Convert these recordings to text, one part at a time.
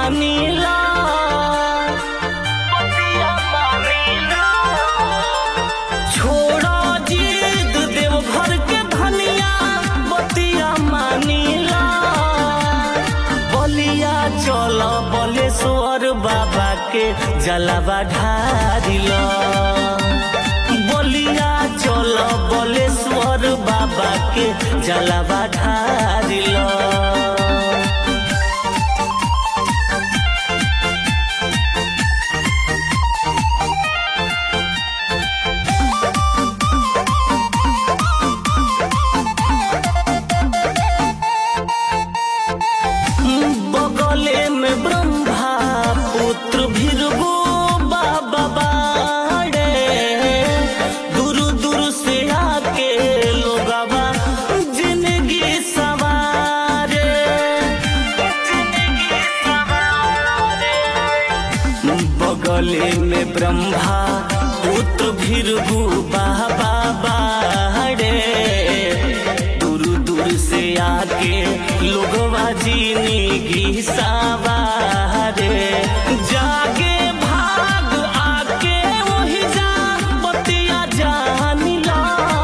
मानीला बतिया मानीला छोड़ा जिद देव घर के भनिया बतिया मानीला बलिया चल बलेश्वर बाबा के जलावा ढारिला बलिया चल बलेश्वर बाबा के जलावा ढारिला बगले में ब्रह्मा पुत्र भीरगो बाबा बाड़े दूर दूर से आके लोगवा जिंदगी सवारे जिंदगी सवारे बगले में ब्रह्मा पुत्र भीरगु बाबा बाड़े दूर दूर से आके लोगवा जिंदगी सवारे जागे भाग आके वही जा बतिया जानिला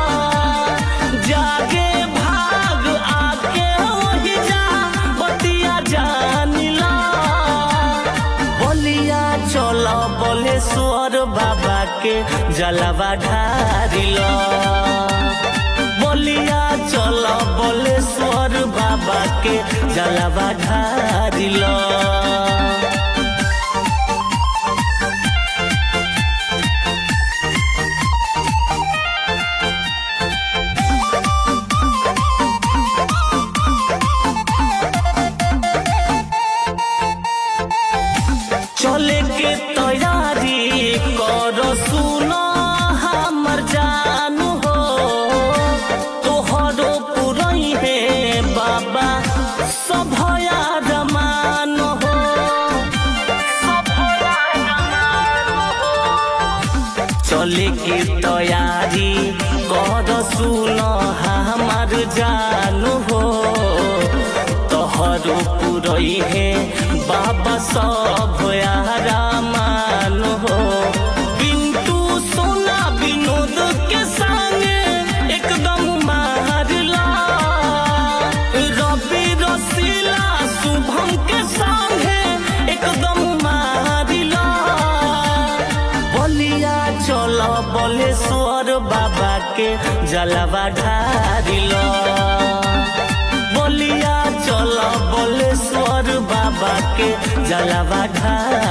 जागे भाग आके वही जा बतिया जानिला बलिया चल बलेश्वर बाबा के जलवा ढारिला बलिया चल बलेश्वर बाबा के जलवा ढारिला चले के तैयारी कर सुनो हमर जानू हो तोहरो पुरई है बाबा सभया रमान हो सभया रमान हो चले के तैयारी कर सुनो हमार जानू हो तोहरो पुरई है बाबा सब रामान हो पिंटू सोना विनोद के संग एकदम मारला रवि रसीला शुभम के संग एकदम मारला बलिया चल बलेश्वर बाबा के जलवा ढारिला बलिया चल बलेश्वर बाबा के जलवा ढारिला